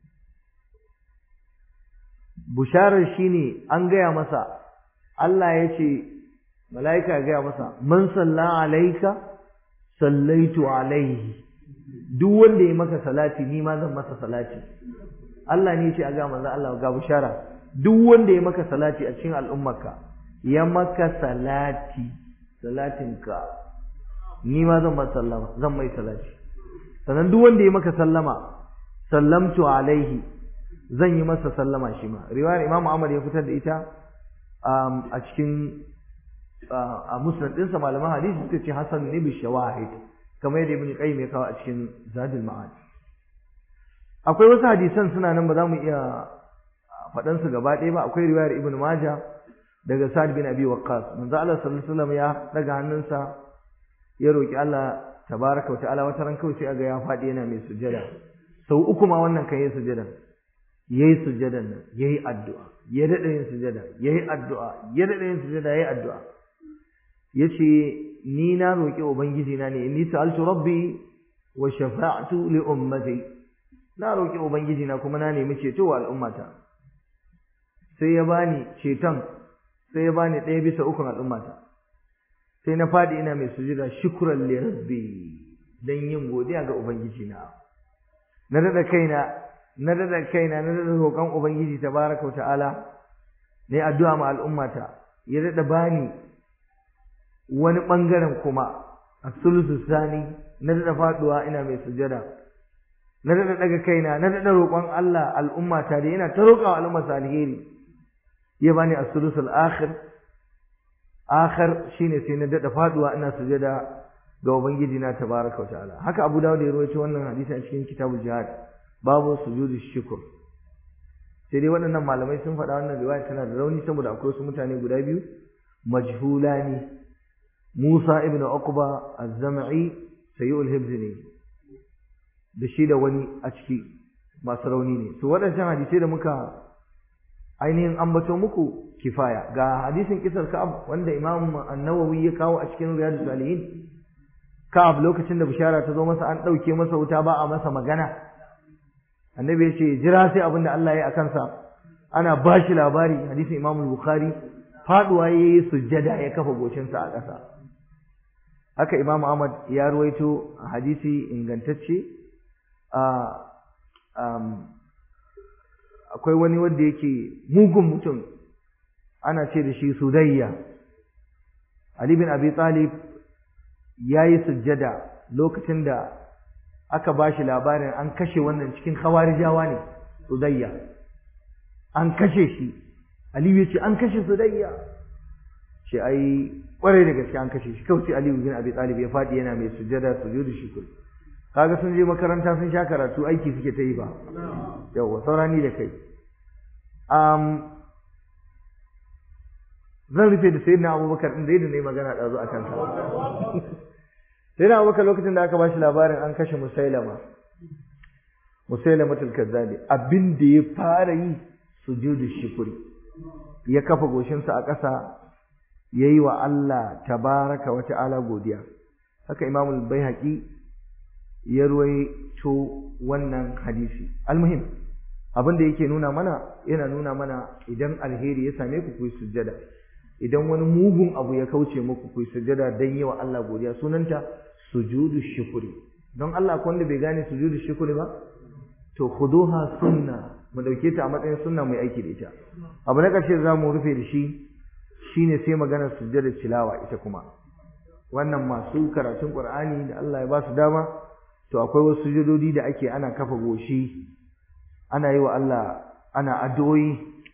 bisharar shine an gaya masa Allah ya ce mala'ika ya gaya masa man salla alaika sallaitu alaihi duk wanda ya maka salati ni ma zan masa salati Allah ne ya ce a ga manzo Allah ga bishara duk wanda ya maka salati a cikin al'ummarka ya maka salati salatinka ni ma zan masa sallama zan mai salati sannan duk wanda ya maka sallama sallamtu alaihi zan yi masa sallama shi ma riwayar Imam Ahmad ya fitar da ita a cikin a musnad ɗinsa malaman hadisi suka ce hasan ne bi shawahid kamar yadda ibn qayyim ya kawo a cikin zadul ma'ad akwai wasu hadisan suna nan ba za mu iya faɗan su gaba ɗaya ba akwai riwayar ibn majah daga sa'ad bin abi waqqas manzo Allah sallallahu alaihi wasallam ya daga hannunsa ya roki Allah tabaraka wa ta'ala wata ran kawai sai aga ya faɗi yana mai sujada sau uku ma wannan kan yi sujada yayi sujadan nan yayi addu'a ya dade yin sujada yayi addu'a ya dade yin sujada yayi addu'a yace ni na roki ubangiji na ne inni sa'altu rabbi wa shafa'tu li ummati na roki ubangiji na kuma na nemi ceto wa al'ummata sai ya bani ceton sai ya bani ɗaya bisa ukun al'ummata sai na faɗi ina mai sujada shukran li rabbi dan yin godiya ga ubangiji na na dada kaina na dada kaina na dada roƙon ubangiji tabaraka wa ta'ala ne addu'a ma al'ummata ya dada bani wani bangaren kuma as-sulusu sani na dada faduwa ina mai sujada na dada daga kaina na dada roƙon Allah al'ummata da yana ta roƙawa al'ummata alheri ya bani as-sulusul akhir akhir shine sai na dada faduwa ina sujada ga ubangiji na tabaraka wataala haka abu dawud ya rawaito wannan hadisi a cikin kitabul jihad babu sujudu shukr sai dai waɗannan malamai sun faɗa wannan riwaya tana da rauni saboda akwai wasu mutane guda biyu majhulani Musa ibn Uqba az-Zam'i sayyul hibz ne da shi da wani a ciki masu rauni ne to waɗancan hadisai da muka ainihin ambato muku kifaya ga hadisin kisar Ka'ab wanda Imam An-Nawawi ya kawo a cikin Riyadus Salihin Ka'ab lokacin da bishara ta zo masa an dauke masa wuta ba a masa magana Annabi ya ce jira sai abin da Allah ya yi akan sa ana bashi labari hadisin Imam Bukhari faduwa yayi sujjada ya kafa goshin sa a ƙasa haka Imam Ahmad ya ruwaito hadisi ingantacce a akwai wani wanda yake mugun mutum ana ce da shi sudayya Ali bin Abi Talib yayi sujjada lokacin da aka bashi labarin an kashe wannan cikin khawarijawa ne sudayya an kashe shi Ali ya ce an kashe sudayya shi ai kware da gaske an kashe shi kawai sai Ali bin Abi Talib ya fadi yana mai sujjada sujudu shukr kaga sun je makaranta sun sha karatu aiki suke ta yi ba yawa saurani da kai um, zan rufe da sayyidina abubakar din da yadda nayi magana ɗazu a kansa sayyidina abubakar lokacin da aka ba shi labarin an kashe musailama musailama tulkazzabi abin da ya fara yi sujudu shukuri ya kafa goshinsa a ƙasa ya yi wa Allah tabaraka wa ta'ala godiya haka imamul baihaqi ya ruwaito wannan hadisi almuhim abin da yake nuna mana yana nuna mana idan alheri ya same ku ku yi sujjada idan wani mugun abu ya kauce muku ku yi sujjada dan yi wa Allah godiya sunanta sujudu shukuri don Allah ko wanda bai gane sujudu shukuri ba to khuduha sunna mu dauke ta a matsayin sunna mai aiki da ita abu na karshe za mu rufe da shi shine sai maganar sujjada tilawa ita kuma wannan masu karatun Qur'ani da Allah ya ba su dama to akwai wasu sujudodi da ake ana kafa goshi ana yi wa Allah ana addu'o'i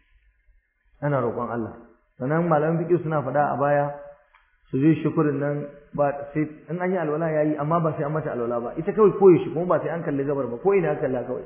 ana roƙon Allah sannan malaman fiqh suna faɗa a baya su je shukurin nan ba sai in an yi alwala yayi amma ba sai an mata alwala ba ita kawai koyi shi kuma ba sai an kalli gabar ba ko ina kalla kawai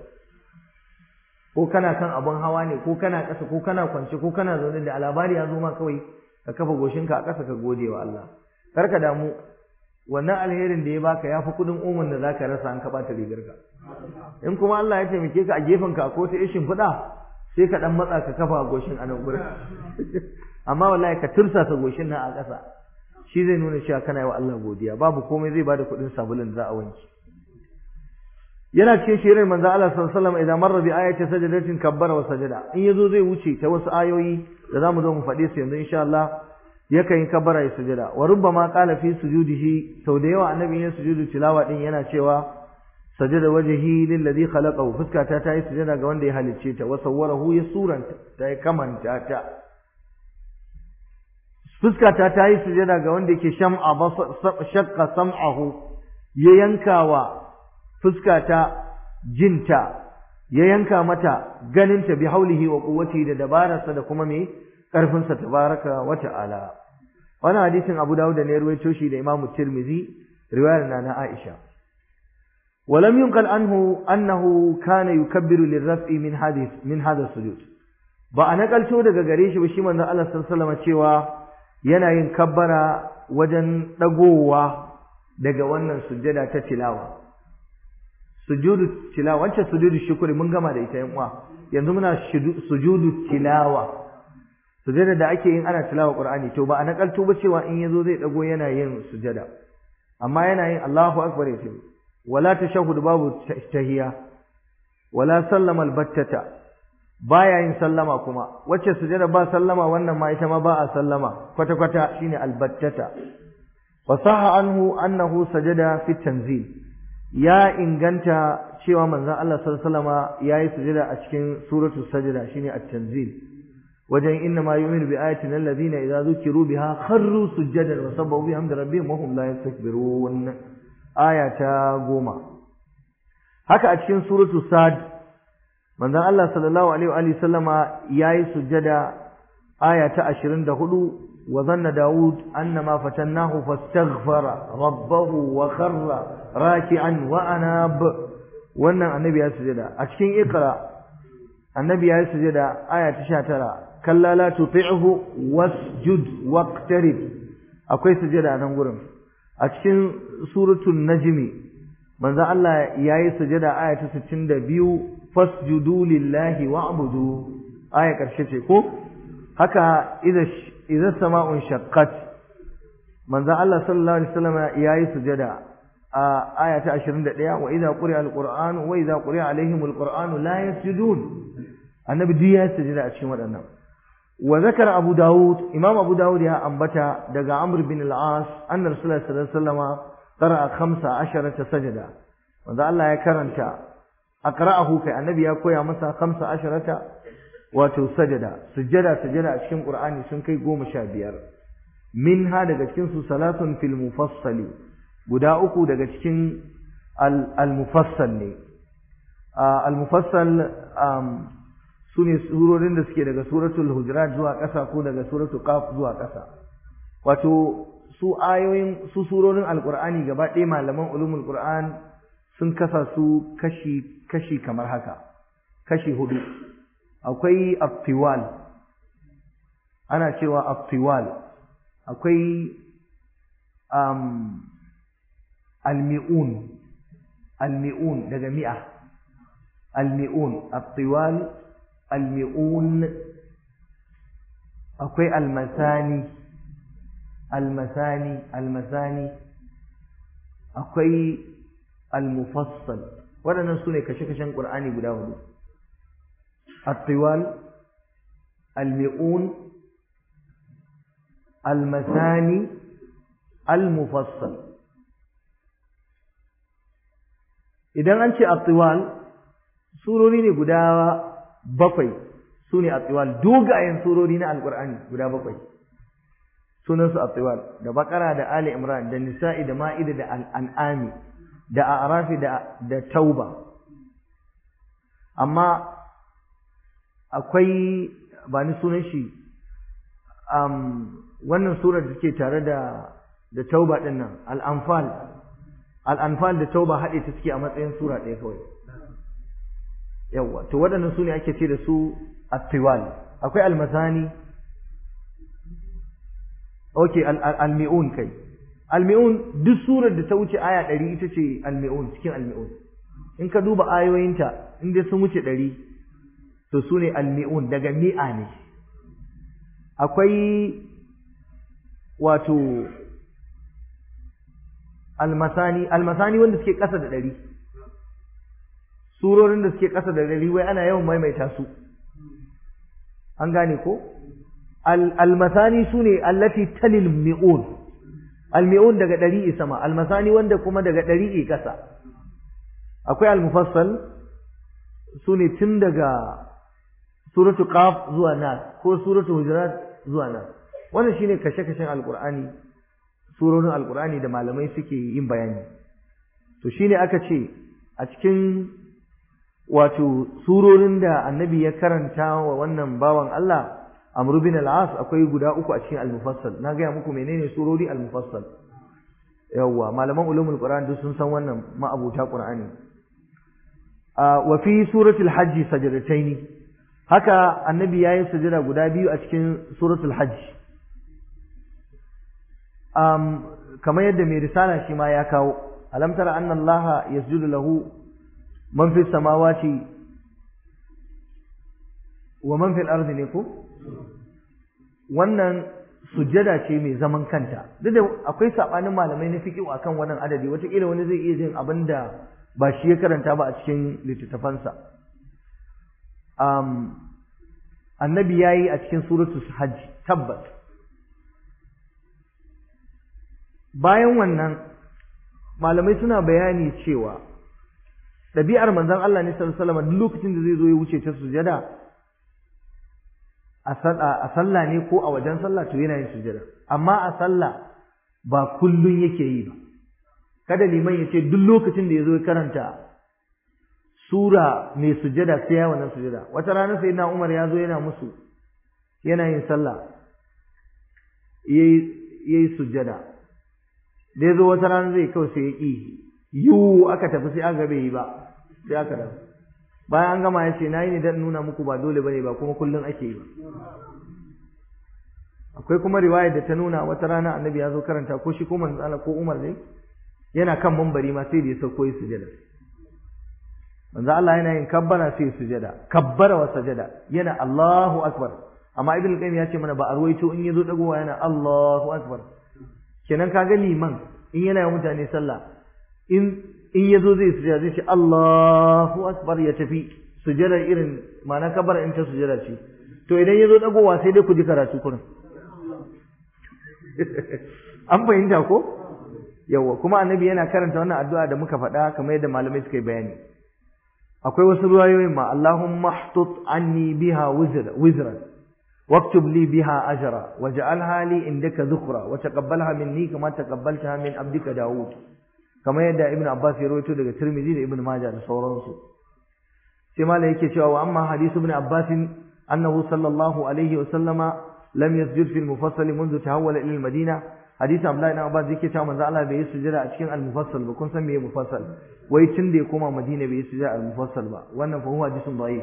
ko kana kan abun hawa ne ko kana ƙasa ko kana kwance ko kana zaune da labari ya zo ma kawai ka kafa goshinka a ƙasa ka gode wa Allah kar ka damu wannan alherin da ya baka ya fi kudin umar da zaka rasa an ka bata rigarka in kuma Allah ya taimake ka a gefen ka ko ta ishin fuda sai ka dan matsa ka kafa goshin a nan gurin amma wallahi ka tursasa goshin nan a ƙasa shi zai nuna cewa kana yi wa Allah godiya babu komai zai bada kudin sabulun za a wanki yana cikin shirin manzo Allah sallallahu alaihi wasallam idan marra bi ayati sajadatin kabbara wa sajada in yazo zai wuce ta wasu ayoyi da zamu zo mu faɗe su yanzu insha Allah yakan yi kabbara ya sujada wa rubbama qala fi sujudihi sau da yawa annabi ya sujudu tilawa din yana cewa sajada wajhi lillazi khalaqahu fuskata ta yi sujada ga wanda ya halicce ta wa sawwarahu ya suranta ta yi kamanta ta fuskata ta yi sujada ga wanda yake sham'a shaqqa sam'ahu ya yankawa fuskata jinta ya yanka mata ganinta bi haulihi wa quwwati da dabararsa da kuma me ƙarfinsa tabaraka wa ta'ala wannan hadisin Abu Dawud da ne ruwaito shi da Imam Tirmidhi riwayar na na Aisha ولم ينقل عنه أنه كان يكبر للرفع من هذه من هذا السجود ba a nakalto daga gare shi ba shi manzon Allah sallallahu alaihi wasallam cewa yana yin kabbara wajen dagowa daga wannan sujjada ta tilawa sujudu tilawa wancan sujudu shukuri mun gama da ita yan uwa yanzu muna sujudu tilawa sujjada da ake yin ana tilawa qur'ani to ba a nakalto ba cewa in yazo zai dago yana yin sujjada amma yana yin Allahu akbar yace wala tashahhud babu tahiyya wala sallama albattata baya yin sallama kuma wacce sujada ba sallama wannan ma ita ma ba a sallama kwata kwata shine albattata wa sahha anhu annahu sajada fi tanzil ya inganta cewa manzon Allah sallallahu alaihi wasallama yayi sujada a cikin suratul sajda shine at-tanzil wajen inna ma yu'minu bi ayatina alladhina idza dhukiru biha kharru sujadan wa sabbahu bihamdi rabbihim wa hum la yastakbirun aya ta goma haka a cikin suratul sad manzon Allah sallallahu alaihi wa alihi sallama yayi sujjada aya ta 24 wa zanna daud annama fatannahu fastaghfara rabbahu wa kharra raki'an wa anab wannan annabi ya sujjada a cikin iqra annabi ya sujjada aya ta 19 kalla la tuti'hu wasjud waqtarib akwai sujjada nan gurin a cikin suratul najmi manzo Allah yayi sujada aya ta 62 fasjudu lillahi wa'budu aya karshe ce ko haka idza idza sama'un shaqqat manzo Allah sallallahu alaihi wasallam yayi sujada a aya ta 21 wa idza quri'a alquran wa idza quri'a alaihim alquran la yasjudun annabi duk yayi sujada a cikin waɗannan wa zakara abu daud imam abu daud ya ambata daga amr bin al-as anna rasulullahi sallallahu alaihi wasallam qara'a khamsa asharata sajada wanda Allah ya karanta aqra'ahu kai annabi ya koya masa khamsa asharata wato sajada sujada sujada a cikin qur'ani sun kai goma sha biyar minha daga cikin su salatun fil mufassali guda uku daga cikin al mufassal ne al mufassal su ne surorin da suke daga suratul hujurat zuwa ƙasa ko daga suratul qaf zuwa ƙasa wato su ayoyin su surorin alqur'ani gaba ɗaya malaman ulumul qur'an sun kasa su kashi kashi kamar haka kashi hudu akwai aftiwal ana cewa aftiwal akwai um, almi'un almi'un daga mi'a almi'un aftiwal almi'un akwai almasani almasani almasani akwai almufassal waɗannan su ne kashe-kashen ƙur'ani guda hudu الطوال المئون المثاني المفصل idan an ce attiwal surori ne guda bakwai su ne attiwal dogayen surori na alkur'ani guda bakwai sunansu attiwal da bakara da ali imran da nisa'i da ma'ida da al'an'ami da a'rafi da da tauba amma akwai ba ni sunan shi wannan surar da take tare da da tauba din nan al-anfal al-anfal da tauba haɗe ta suke a matsayin sura ɗaya kawai yawa to waɗannan su ne ake ce da su at-tiwal akwai al-masani okay al-mi'un kai al-mi'un duk surar da ta wuce aya ɗari ita ce al-mi'un cikin al-mi'un in ka duba ayoyinta in dai sun wuce ɗari to su ne almi'un daga mi'a ne akwai wato almasani almasani wanda suke ƙasa da ɗari surorin da suke ƙasa da ɗari wai ana yawan maimaita su an gane ko almasani su ne allati talil mi'un almi'un daga ɗari sama almasani wanda kuma daga ɗari ƙasa akwai almufassal su ne tun daga suratu qaf zuwa nas ko suratu hujurat zuwa nas wannan shine kashe-kashen alqur'ani surorin alqur'ani da malamai suke yin bayani to shine aka ce a cikin wato surorin da annabi ya karanta wa wannan bawan Allah Amr bin al-As akwai guda uku a cikin al-Mufassal na ga muku menene surori al-Mufassal yawa malaman ulumul Qur'an duk sun san wannan ma'abuta Qur'ani wa fi suratul hajj sajadataini haka annabi yayin sujada guda biyu a cikin suratul hajj um kamar yadda mai risala shi ma ya kawo alam tara anna allaha yasjudu lahu man fis samawati wa man fil ardi ne ko wannan sujjada ce mai zaman kanta duk da akwai sabanin malamai na fiqh akan wannan adadi wataƙila wani zai iya jin abinda ba shi ya karanta ba a cikin littattafansa um, annabi ya yi a cikin suratul hajj tabbas bayan wannan malamai suna bayani cewa ɗabi'ar manzon Allah ne sallallahu alaihi wasallam duk lokacin da zai zo ya wuce ta sujada a sallah ne ko a wajen sallah to yana yin sujada amma a sallah ba kullun yake yi ba kada liman ya ce duk lokacin da ya zo ya karanta sura mai sujada sai ya wannan sujada wata rana sai na Umar ya zo yana musu yana yin sallah yayi yayi sujada da ya zo wata rana zai kawai sai ya ƙi yiwu aka tafi sai aka bai yi ba sai aka dawo bayan an gama ya ce na yi ne don nuna muku ba dole bane ba kuma kullum ake yi ba akwai kuma riwayar da ta nuna wata rana annabi ya zo karanta ko shi ko manzo Allah ko Umar ne yana kan mambari ma sai da ya sauko yi sujada manzo Allah yana yin kabbara sai ya sujada kabbara wa sajada yana Allahu akbar amma ibn qayyim ya ce mana ba a ruwaito in yazo dagowa yana Allahu akbar kenan kaga liman in yana yi mutane sallah in in yazo zai sujada zai ce Allahu akbar ya tafi sujada irin ma'ana kabbara in ta sujada ce to idan yazo dagowa sai dai ku ji karatu kurin an fahimta ko yawa kuma annabi yana karanta wannan addu'a da muka faɗa kamar yadda malamai suka yi bayani akwai wasu ruwayoyin ma Allahumma htut anni biha wizran واكتب لي بها أجرا واجعلها لي عندك ذكرا وتقبلها مني كما تقبلتها من عبدك داود كما يدى ابن عباس يرويته لك الترمذي ابن ماجه لصورانسو كما لا يكي وأما حديث ابن عباس أنه صلى الله عليه وسلم لم يسجد في المفصل منذ تحول إلى المدينة حديث عبد الله بن عباس yake cewa manzo Allah bai yi sujada a cikin al-mufassal ba kun san meye mufassal wai tun da ya koma Madina bai yi sujada al-mufassal ba wannan fa huwa hadisun da'if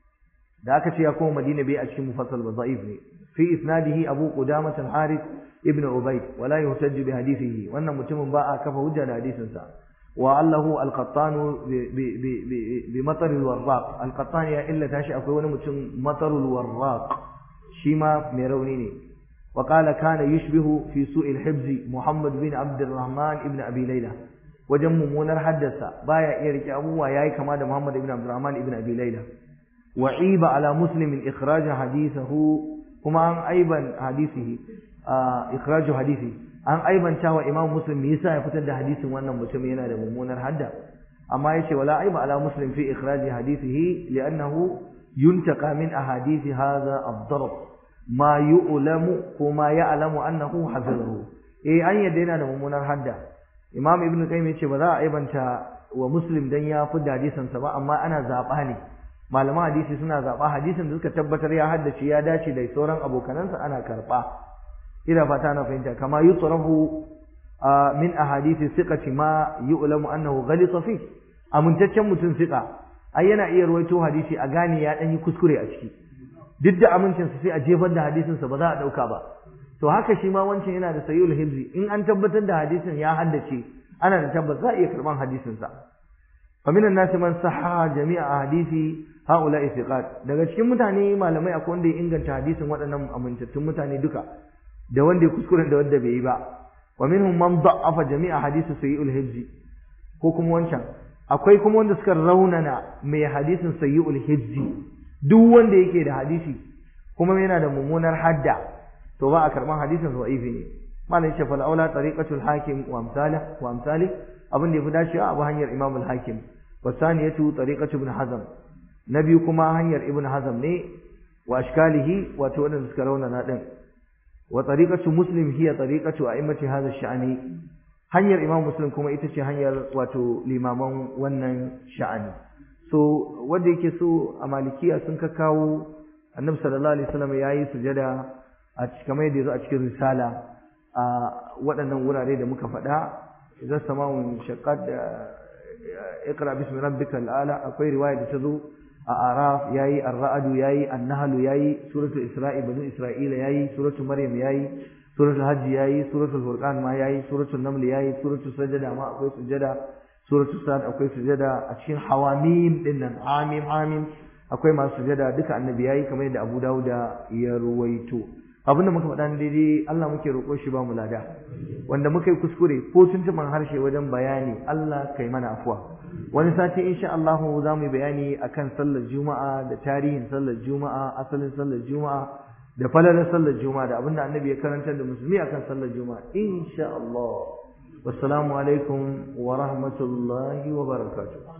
da aka ce ya koma Madina bai a cikin mufassal ba da'if ne fi isnadihi Abu Qudamah al-Harith ibn Ubayd wala yuhtaj bi hadithihi wannan mutumin ba a kafa hujja da hadisin sa wa allahu al-qattan bi bi bi matar al-warraq al-qattan ya illa tashi akwai wani mutum matar al-warraq shi ma mai rauni ne wa qala kana yushbihu fi su'i al-hibz Muhammad bin Abd al-Rahman ibn Abi Layla wajen mummunar haddasa baya iya rike abubuwa yayi kama da Muhammad ibn Abd al-Rahman ibn Abi Layla وعيب على مسلم إخراج حديثه كما أن أيضا حديثه آه إخراج حديثه أن أيضا شاوى إمام مسلم يسا يفتد حديث وأن متمينا لممونا الحدى أما يشي ولا عيب على مسلم في إخراج حديثه لأنه ينتقى من أحاديث هذا الضرب ما يؤلم وما يعلم أنه حفظه إيه أن يدينا لممونا الحدى إمام ابن القيم يشي ولا أيضا ومسلم دنيا فد حديثا سواء أما أنا زاباني malaman hadisi suna zaɓa hadisin da suka tabbatar ya haddace ya dace da sauran abokanansa ana karɓa ina fata na fahimta kama yutrahu min ahadisi siqati ma yu'lamu annahu ghalita fi amintaccen mutum siqa ai yana iya ruwaito hadisi a gane ya dan yi kuskure a ciki duk da amincin sa sai a jefar da hadisin sa ba za a dauka ba to haka shi ma wancan yana da sayyul hibzi in an tabbatar da hadisin ya haddace ana da tabbas za a iya karban hadisin sa فمن الناس من صحح جميع احاديث هؤلاء الثقات daga cikin mutane malamai akwai wanda ya inganta hadisin waɗannan amintattun mutane duka da wanda ya kuskure da wanda bai yi ba wa minhum man da'afa jami'a hadisi sayyi'ul hibzi ko kuma wancan akwai kuma wanda suka raunana mai hadisin sayyi'ul hibzi duk wanda yake da hadisi kuma yana da mummunar hadda to ba a karban hadisin da'ifi ne malai ce fal aula tariqatul hakim wa amsalih wa amsalih abin da yafi dacewa abu hanyar imam al-hakim wasaniyatu tariqatu ibn hazm nabi kuma hanyar ibn hazm ne wa ashkalihi wato wadanda suka raunana din wa tariqatu muslim hiya tariqatu a'immati hadha ash-sha'ni hanyar imam muslim kuma ita ce hanyar wato limaman wannan sha'ani so wanda yake so a malikiya sun ka kawo annabi sallallahu alaihi wasallam yayi sujada a kamar yadda yazo a cikin risala a waɗannan wurare da muka faɗa idan sama'un shaqqat da iqra bismi rabbikal ala akwai riwaya da ta zo a araf yayi ar-ra'd yayi an-nahl yayi suratul isra'i banu isra'ila yayi suratul maryam yayi suratul hajj yayi suratul furqan ma yayi suratul naml yayi suratul sajda ma akwai sujada suratul sad akwai sujada a cikin hawamim dinnan amim amim akwai masu sujada duka annabi yayi kamar yadda Abu Dawud ya ruwaito abinda muka faɗa daidai Allah muke roƙo shi ba mu lada wanda muka yi kuskure ko tuntuban harshe wajen bayani Allah kai mana afuwa wani sati insha Allah za mu yi bayani akan sallar juma'a da tarihin sallar juma'a asalin sallar juma'a da falalar sallar juma'a da abinda annabi ya karantar da musulmi akan sallar juma'a insha Allah wassalamu alaikum wa rahmatullahi wa barakatuh